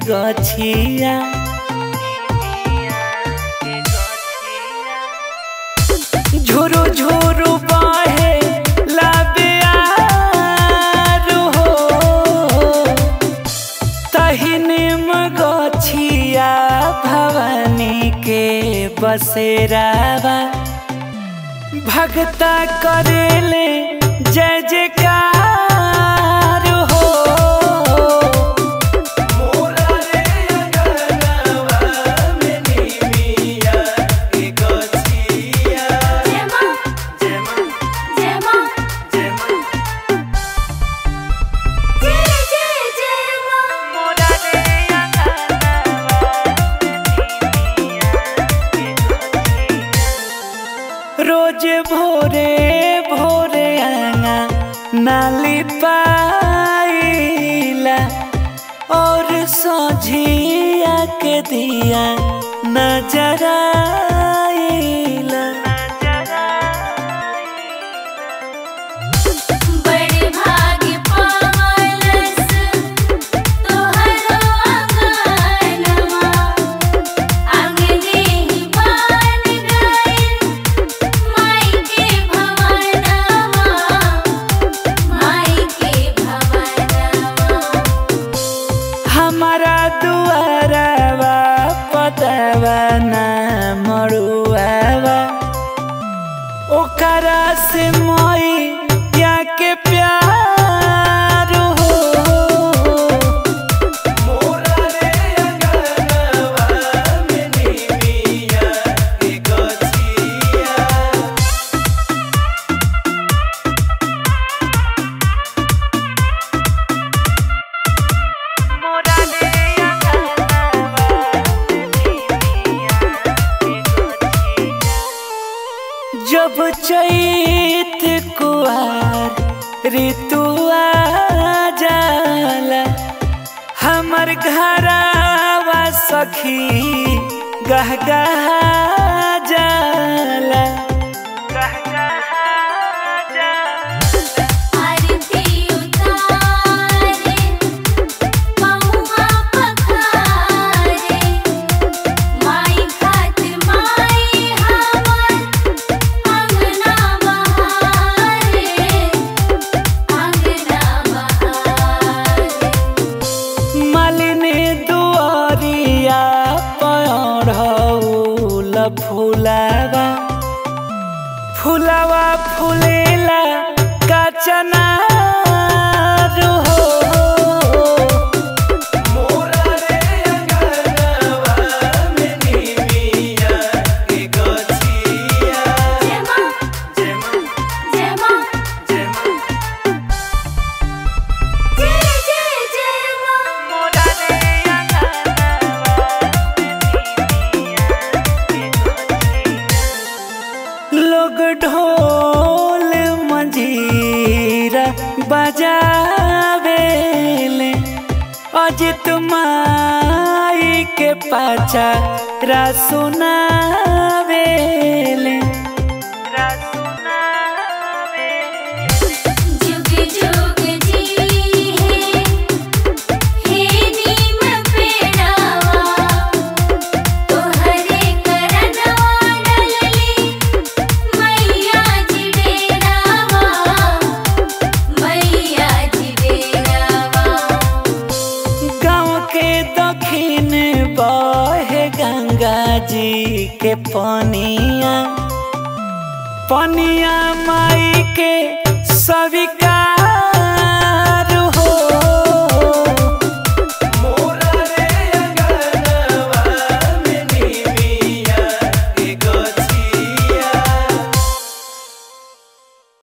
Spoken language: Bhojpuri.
गछिया झुरु झुरु बहे लाबियारु हो तहिने गछिया भवानी के बसेरावा भगता करेले जय जयकार हो जय मां जय मां जय जय जय मां रोज भोरे भोरे आंगा नाली पाइला और सोझिया के दिया नजर आइला बड़े भाग्य पावलस तोहरो अंगनवा अंगने ही बन गइल माई के भवनवा माई के भवनवा हमारा दुआरवा पतवा ना मरुआवा ओकरा से मोई या के प्यार हो जब चैत कुआर ऋतुआ जाला हमर घरवा सखी गहगहा जाला आरती उतारे पहुआ पखारे माई खातिर माई हमर अंगना बहारे अंगना बहारे मालिनी दुआरिया पढ़ौल फुलावा फुलावा फुलेला काचना हो जय मां जय मां जय जय जय मां लोग ढोल मंजीरा बजावेले अजित माई के पाचा रा सुनावेले जुग जुग जी है हे नीम पेड़ावा तोहरे करनवा डलली मैया जी डेरावा मैया जी डेरावा गाँव के दक्षिण बहे गंगा जी के पनिया पनिया माई के सविका